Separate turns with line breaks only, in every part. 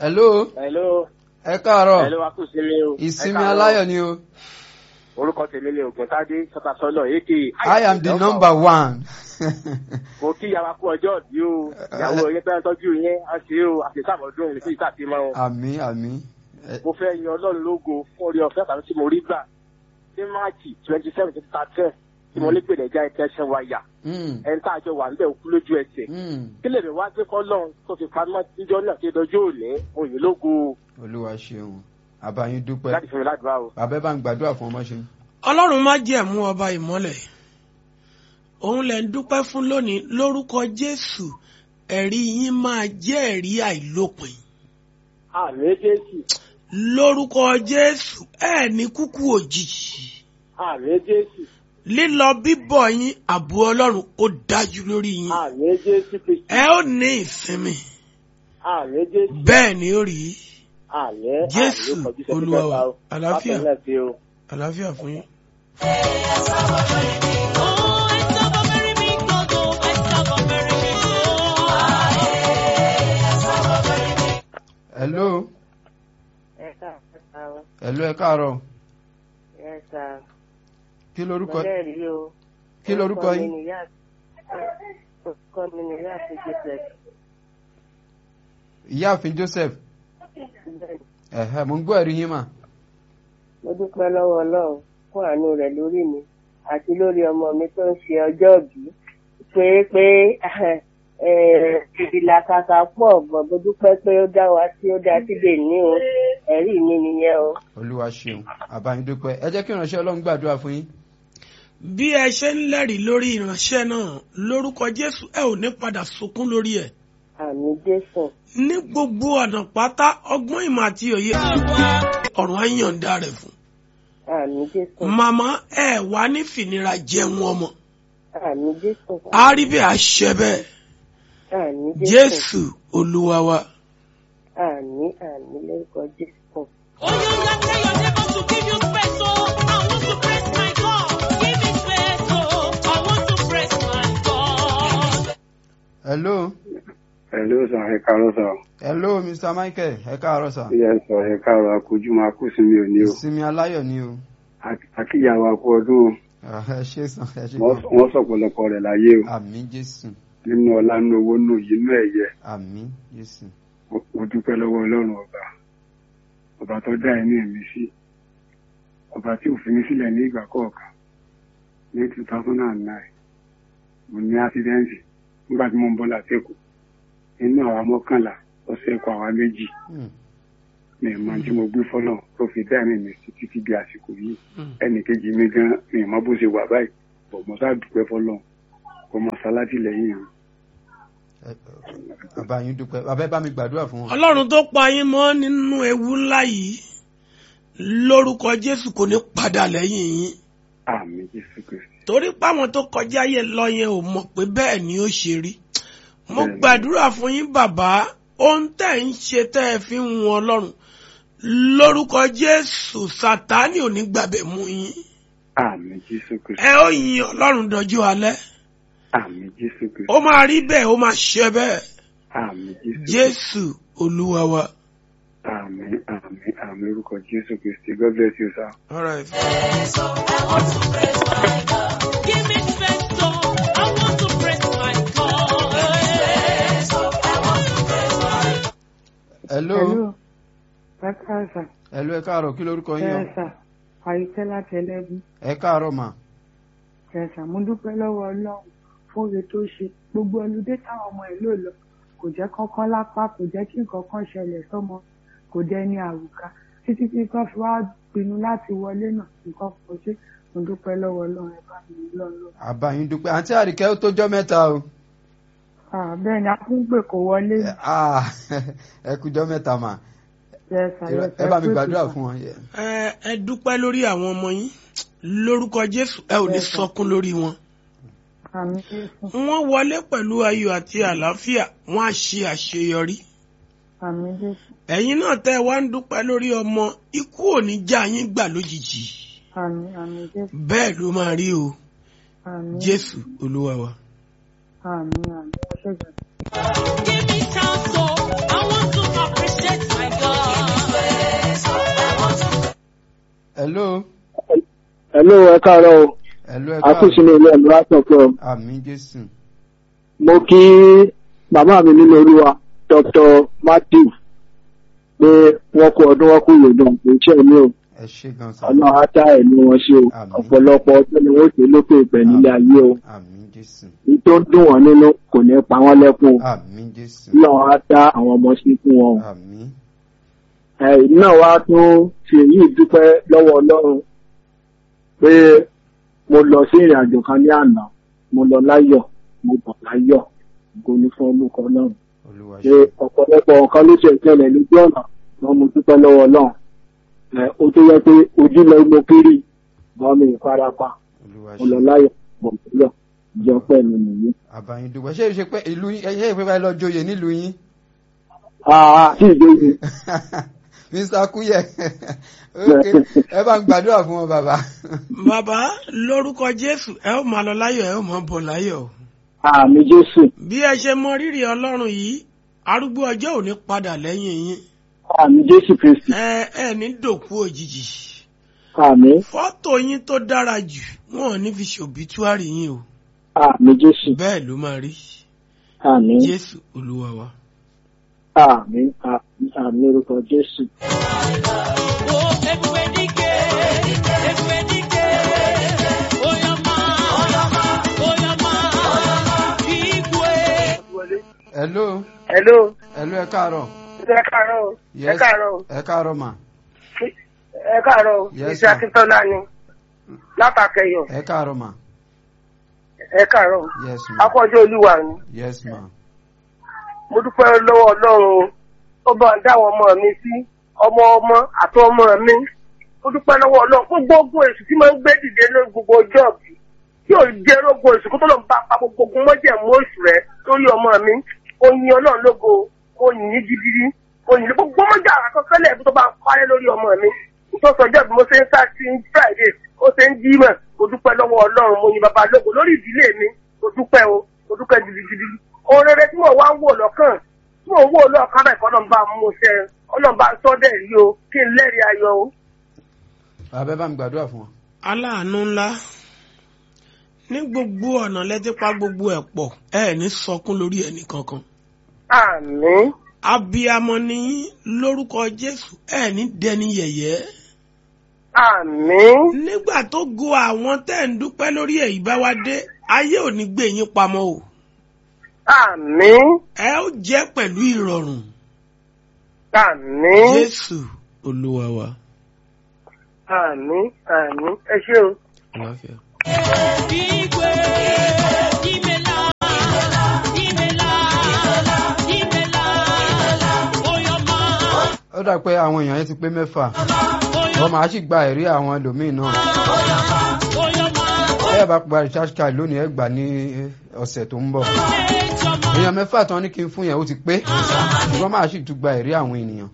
hello
hello
ẹ káàárọ̀
hello wa kù sí mi o.
ìsinmi
Ẹ káàárọ̀.
aláyọ̀ ni o
orúkọ tèmi ni ògùntàdé sọtasọlọ èké.
i am the number one.
mo kí yàrá kú ọjọ́ òbí o ìyàwó yẹn fẹ́ tọ́jú yẹn á ṣe o àti sàmọ́dún ní sí ìtàkì mọ́ o.
àmì àmì ẹ-
mo fẹ́ yan ọlọ́run lógo fún orí ọ̀fẹ́ tàbí tí mo rí gbà ní máàcì twenty seven twenty thirteen tí mo ní pèlè já ìtẹ́sán wáyà
mm,
ẹni tá a jọ wà níbẹ̀ òkú lójú ẹsẹ̀
mm.
kí lèmi wá gbé kọ́lọ́run tó fi pamọ́ níjọ́ náà kí dọjọ́ òní òyìn lógo
olúwa ṣeun àbáyín dúpẹ́
láti fún mi ládùúrà o.
bàbá ẹ bá ń gbàdúrà fún ọmọ ṣe.
ọlọ́run má jẹ̀mú ọba ìmọ́lẹ̀ òun lẹ̀ ń dúpẹ́ fún lónìí lórúkọ jésù ẹ̀rí yín máa jẹ́ ẹ̀rí àìlópin
àmì jésù
lórúkọ jésù ẹ̀ ní kúkú òjijì
àmì jésù
lílọ bíbọ̀ yín ààbò ọlọ́run ó dájú lórí yín
àmì jésù kristu
ẹ ó ní ìsinmi
àmì jésù
bẹ́ẹ̀ ni ó rí
àmì
Jésù,
àmì kọjú sẹ́ni
Olúwa
kẹta
wa.
o.
Àlàáfíà.
Bákan náà ṣe o.
àlàáfíà fún yín.
hello
Ẹ káàárọ̀.
hello ẹ káàárọ̀
Ẹ sà.
kí lorúkọ
Bọ́lẹ̀ rí o.
kí lorúkọ
Orúkọ mi
yín
ni Ìyá- Orúkọ mi ni Ìyá àti Joseph.
ìyáàfin joseph
Bẹ́ẹ̀ni,
ẹ̀hẹ́ mo ń gbọ́ ẹ̀rí yín mà
Mo dúpẹ́ lọ́wọ́ Ọlọ́run fún àánú rẹ̀ lórí mi àti lórí ọmọ mi tó ń ṣe ọjọ́ ìbí. Pé pé ìlàkàkà pọ̀ bọ̀ mo dúpẹ́ pé ó dá wa sí ó dá síbè ní o. Ẹ̀rí mi nìyẹn o.
olúwa ṣeun àbáyín dúpẹ́ ẹ jẹ́ kí ìránṣẹ́ ọlọ́run gbàdúrà fún yín.
bí ẹ ṣe ń lẹ́rìí lórí ìránṣẹ́ náà lórúkọ jésù ẹ ò ní padà sunkún lórí ẹ̀
Àmì Jésù.
ní gbogbo ọ̀nà pátá ọgbọ́n ìmọ̀ àti òye ọ̀run á yànda rẹ̀ fún.
Àmì Jésù.
màmá ẹ wá ní fìnira jẹun ọmọ
Àmì Jésù.
á rí bẹ́ẹ̀ á ṣẹ bẹ́ẹ̀
Àmì Jésù.
jésù olúwa wa.
Àmì àmì lórúkọ Jésù.
Oh, you not tell your neighbor to give you space, oh. I want to praise my God. Give me space, oh. I want to praise my God.
hello
Hello sir, ẹ káàárọ̀ sir.
hello mr michael ẹ káàárọ̀ sà
Yes sir, ẹ káàárọ̀ akójú máa kú sí mi ò ní o.
ìsinmi aláyọ̀ ni o
Àkíyàwó akú ọdún o.
Ah, ẹ ṣe sàn ẹ ṣe
Wọ́n
gan
wọ́n sọ̀pọ̀lọpọ̀ rẹ̀ láyé o.
àmì jésù
Nínú ọlá nínú owó nínú yìí nínú ẹ̀yẹ.
àmì jésù
Mo- Mo dúpẹ́ lọ́wọ́ Ọlọ́run ọba. Ọba tó dá ẹ̀mí mi sí. Ọba tí ò fi mí sílẹ̀ ní ìgbà kọ̀ọ̀kan. Ní two thousand and nine. Mo ní ásídẹ́ǹtì nígbà tí mo ń bọ́ látẹ̀kọ̀. Inú àwa mọ́kànlá ọ̀sẹ̀ ẹ̀kọ́ àwa méjì.
Hmm.
mi ì mọ tí mo gbé fọlọ tó fi dá ẹ̀mí mi sí títí di àsìkò yìí
Mm.
ẹnì kejì mi gan mi ì mọ bó ṣe wà báyìí bọ̀ mo sá dúpẹ́ fọlọ kó mọ sálátì lẹ́yìn rẹ̀.
Ẹ- àbáyín dúpẹ́ bàbá ẹ bá mi gbàdúrà fún wọn.
ọlọ́run tó pa yín mọ́ nínú ewu ńlá yìí lórúkọ jésù kò ní padà lẹ́yìn yín
àmì jésù kristi
torí páwọn tó kọjá yẹn lọ yẹn ò mọ̀ pé bẹ́ẹ̀ ni ó ṣe rí mo
Bẹ́ẹ̀ni.
gbàdúrà fún yín bàbá ohun tẹ́ ń ṣe tẹ́ ẹ fi ń wọn ọlọ́run lórúkọ jésù sátánì ò ní gbàbẹ̀ mú yín
àmì jésù kristi
ẹ ó yin ọlọ́run dọjú alẹ́
àmì jésù kristi
ó máa rí bẹ́ẹ̀ ó máa ṣe bẹ́ẹ̀
àmì jésù kristi
jésù olúwa wa.
àmì àmì àmì orúkọ jésù kristi god bless you sir.
All right.
I want to praise my God. Give me space, oh. I want to praise my God. I want to praise my God.
hello
Hello. Ẹ káàsà.
hello ẹ káàárọ̀ kí lorúkọ yín o
Ẹ̀sà. Àyíkẹ́ láti ẹlẹ́bí.
ẹ káàárọ̀ mà
Ẹ̀sà. Mo dúpẹ́ lọ́wọ́ Ọlọ́run fún oore tó ṣe. Gbogbo ọlùdé táwọn ọmọ ẹ̀ lò lọ. Kò jẹ́ kọ́kọ́ lápá, kò jẹ́ kí nǹkan kan ṣẹlẹ̀ sọ́mọ. Kò dẹ́ ní àwùká. Títí tí kan fi wá pinnu láti wọlé náà. Nǹkan kò ṣe. Mo dúpẹ́ lọ́wọ́ Ọlọ́run ẹ bá mi lọ́lọ́.
àbáyín dúpẹ́ àǹtí àríkẹ́ ó tójọ́ mẹ́ta o
Bẹ́ẹ̀ ni a tún pè kó wọlé.
Ah, ẹ kújọ́ mẹ́ta mà
Ẹ̀sà.
ẹ bá mi gbàdúrà fún wọn. Yeah.
ẹ ẹ dúpẹ́ lórí àwọn ọmọ yín lórúkọ jésù ẹ ò ní sọkún lórí wọn.
Àmì Jésù.
wọ́n wọlé pẹ̀lú ayọ̀ àti àlàáfíà wọ́n á ṣe àṣeyọrí.
Àmì Jésù.
ẹ̀yin náà tẹ́ ẹ wá ń dúpẹ́ lórí ọmọ ikú ò ní já yín gbà lójijì.
Àmì àmì Jésù.
bẹ́ẹ̀ ló máa rí o
Àmì.
jésù olúwa wa.
Àmì àmì. Ẹ ṣé gan.
Give me chance, oh. I want to appreciate my
Hello, ẹ káàárọ̀ o.
ẹ̀lú ẹ káàárọ̀
Akúṣinú ilé ẹ̀lú àtọ̀kọ́.
àmì jésù
Mo kí màmá mi nínú olúwa Dr. Matthew pé wọ́n kú ọdún wọ́n kú ìyòdùn kò ṣe mí o.
ẹ ṣé gan sa
Ọlọ́run á dá ẹ̀mí wọn ṣe o.
Àmín.
Ọ̀pọ̀lọpọ̀ ọdún ni wọ́n ṣe lókè ìpẹ́ nílé ayé o.
àmì jésù
Ní tó ń dùn wọ́n nínú kò ní pa wọ́n lẹ́kùn o.
àmì jésù
Ọlọ́run á dá àwọn ọmọ sí fún wọn o.
àmì
ẹ̀yìn náà wá tún fi èyí dúpẹ́ lọ́wọ́ ọlọ́run pé mo lọ sí ìrìn àjò kan ní àná mo lọ láyọ̀ mo bọ̀ láyọ̀ ògo ni fún olùkọ náà
olúwa
ṣe
ṣe
ọ̀pọ̀lọpọ̀ nǹkan ló ṣe ìṣẹ̀lẹ̀ lójú ọ̀nà wọn mo dúpẹ́ lọ́wọ́ ọlọ́run ẹ̀ ó tó yẹ pé ojú lọ mo kiri bọ́ mi ìfarapa
olúwa
mo lọ
ṣe
láyọ̀ bọ̀ láyọ̀ ìjọ pẹ́ mi nìyí.
àbáyín dúpẹ́ ṣé ṣe pé ìlú yín ṣé ìpè báyìí lọ joyè nílùú yín
àà tí ìgbéyìí
mr kúyẹ ok ẹ bá ń gbàdúrà fún wọn bàbá
bàbá lórúkọ jésù ẹ ó máa lọ láyọ̀ ẹ ó máa bọ̀ láyọ̀ o.
àmì jésù
bí ẹ ṣe mọ rírì ọlọ́run yìí arúgbó ọjọ́ ò ní padà lẹ́yìn yín
àmì jésù kristi
ẹ ẹ ní dòkú òjijì
àmì
fọ́tò yín tó dára jù wọn ò ní fi ṣòbítúárì yín o
àmì jésù
bẹ́ẹ̀ ló máa rí
àmì.
jésù olúwa wa.
Àmín àmín àmín orúkọ Jésù.
Oh, everywhere dike, everywhere dike. Oyama, oyama, igwe.
hello
hello
hello ẹ káàárọ̀
ẹ káàárọ̀ o. ẹ
yes
káàárọ̀ o.
ẹ káàárọ̀ mà
ẹ káàárọ̀ o.
Yes,
iṣẹ́
ma'am.
akíntọ́lá ni látàkẹyọ̀
ẹ káàárọ̀ mà
ẹ káàárọ̀ o.
yes ma
akọ́jọ́ olúwa ni
yes ma
mo dúpẹ́ lọ́wọ́ ọlọ́run o. ó bá ń dá àwọn ọmọ mi sí ọmọ ọmọ àti ọmọ mi mo dúpẹ́ lọ́wọ́ ọlọ́run gbogbo ogun èṣù tí máa ń gbé dìde ní gbogbo ọjọ́ bí tí ò jẹ́ rógo èṣù kó tó lọ bá pa gbogbo ogun mọ́jẹ̀mú oṣù rẹ̀ lórí ọmọ mi ó yin ọlọ́run lógo ó yìn ní gidigidi ó yìn ní gbogbo mọ́jà àkọsílẹ̀ ẹ̀bí tó bá ń parẹ́ lórí ọmọ mi nítorí ọjọ́ bí mo ṣe ń sá sí friday ó ṣe ń jímọ̀ mo dúpẹ́ lọ́wọ́ ọlọ́run mo yin bàbá lógo lórí ìdílé mi mo dúpẹ́ o mo dúpẹ́ gidigidi ohun rere tí mo wá ń wò lọ́kàn tí mo ń wò lọ́kàn bẹ́ẹ̀ kọ́ ọlọ́run bá mú ṣe ọlọ́run bá sọ́dẹ̀ rí o kí n lẹ́rìí ayọ̀ o.
bàbá ẹ bá mi gbàdúrà fún wọn
aláàánú ńlá ní gbogbo ọ̀nà lẹ́típa gbogbo ẹ̀ pọ̀ ẹ ní sọkún lórí ẹnì kankan
àmín
abiyamọ ni yín lórúkọ jésù ẹ ní dẹni yẹ̀yẹ́
àmín
nígbà tó go àwọn tẹ́ ń dúpẹ́ lórí èyí bá wá dé ayé ò ní gbé yín pamọ́ o
àmín
ẹ ó jẹ́ pẹ̀lú ìrọ̀rùn
àmín
jésù olúwa wa.
àmín àmín ẹ ṣé o.
Àlàáfíà.
Igwe, imela, imela, imela, oyama,
ó dà pé àwọn èèyàn yẹn ti pé mẹ́fà wọ́n máa sì gba ẹ̀rí àwọn ẹlòmíín náà
oyama,
ẹ bá gba recharge card lónìí ẹ gbà ní ọ̀sẹ̀ tó ń bọ̀
ejama,
èèyàn mẹ́fà tán ní kí n fún yẹn ó ti pé ṣùgbọ́n máa sì tún gba ẹ̀rí àwọn ènìyàn.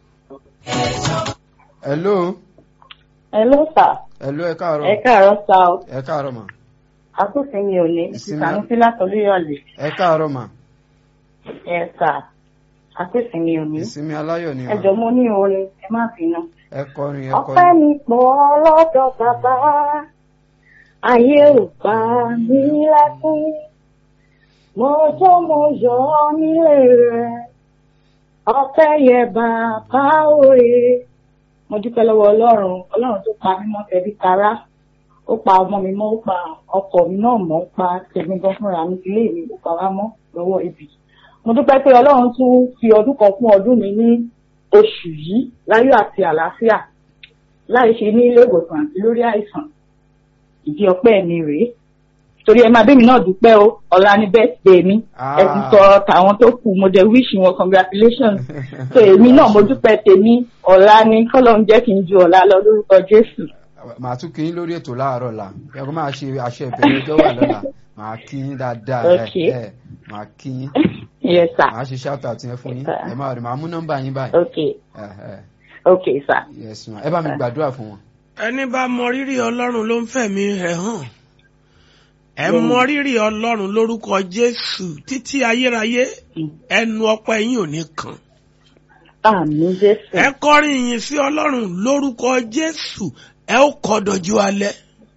hello
Hello sir.
hello ẹ káàárọ̀
Ẹ káàárọ̀ sá o.
ẹ káàárọ̀ mà
Akúfin mi ò ní.
Ìsinmi-
Ìsànúsí látọ̀lúyọ̀lẹ̀.
ẹ káàárọ̀ mà
Ẹ sà. Akúfin mi ò ní.
ìsinmi aláyọ̀ ni
Ẹ
mà
jọ mo ní orin ẹ má bínú.
ẹ kọrin ẹ
Ọpẹ́
kọrin
mi pọ̀ lọ́dọ̀ bàbá. Ayé ò pa mí lẹ́kún. Mo jó mo yọ̀ ọ́ nílé rẹ̀. Ọpẹ́ yẹ bàbá òye. Mo dúpẹ́ lọ́wọ́ Ọlọ́run. Ọlọ́run tó pa mí mọ́ tẹ̀bí tará. Ó pa ọmọ mi mọ́, ó pa ọkọ mi náà mọ́, ó pa tèmi gan fúnra mi ilé mi, ó pa wá mọ́ lọ́wọ́ ibi. Mo dúpẹ́ pé Ọlọ́run tún fi ọdún kan kún ọdún mi ní oṣù yìí láyọ̀ àti àlàáfíà láì ṣe ní ilé ìwòsàn àti lórí àìsàn ìdí ọpẹ́ mi rèé torí ẹ máa bẹ́ẹ̀ mi náà dúpẹ́ o ọ̀la ní birthday mi
Ah.
ẹ ti sọ tàwọn tó kù mo dẹ̀ wish wọn congratulations so èmi náà mo dúpẹ́ tèmi ọ̀la ni kọ́lọ́n jẹ́ kí n ju ọ̀la lọ lórúkọ Jésù
màá tún kí yín lórí ètò láàárọ̀ la ẹ kó máa ṣe àṣẹ ìbẹ̀rẹ̀ ọjọ́ wà lọ́la màá kí yín dáadáa ẹ
Okay.
ẹ màá kí yín
yes sir
màá ṣe shout out yẹn fún yín
Yes, sir.
ẹ máa rí màá mú nọ́mbà yín báyìí
okay
ẹ ẹ
okay sir
yes ma ẹ bá mi gbàdúrà fún wọn.
ẹni bá mọ rírì ọlọ́run ló ń fẹ̀mí rẹ̀ hàn ẹ mọ rírì ọlọ́run lórúkọ jésù títí ayérayé ẹnu ọpẹ́ yín ò ní kàn
àmín Jésù
ẹ kọrin ìyìn sí ọlọ́run lórúkọ jésù ẹ ó kọ́ dọjú alẹ́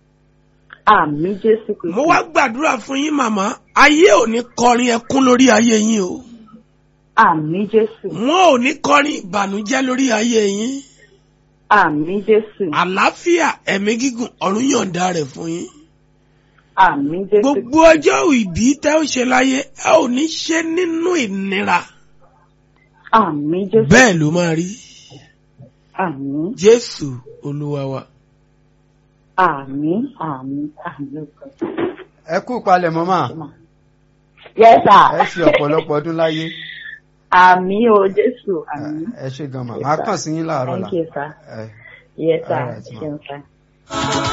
àmì jésù kristu.
mo wá gbàdúrà fún yín màmá ayé ò ní kọrin ẹkún lórí ayé yín o
àmì jésù.
wọn ò ní kọrin ìbànújẹ́ lórí ayé yín
àmì jésù.
àlàáfíà ẹ̀mí gígùn ọ̀run yọ̀ǹda rẹ̀ fún yín
àmì jésù.
gbogbo ọjọ́ ìbí tẹ́ ó ṣe láyé ẹ ò ní ṣe nínú ìnira
àmì jésù.
bẹ́ẹ̀ ló máa rí
àmì
jésù olúwa wa.
àmì àmì àmì.
ẹ kú palẹ̀ mọ́mà
yes
ẹ
sir.
ṣe ọ̀pọ̀lọpọ̀ ọdún láyé
àmì o jésù àmì.
ẹ ṣe gan mà máa kàn sí yín láàárọ̀ là
thank you sir.
ẹ
yes sir.
All right, ma.
ṣeun sir.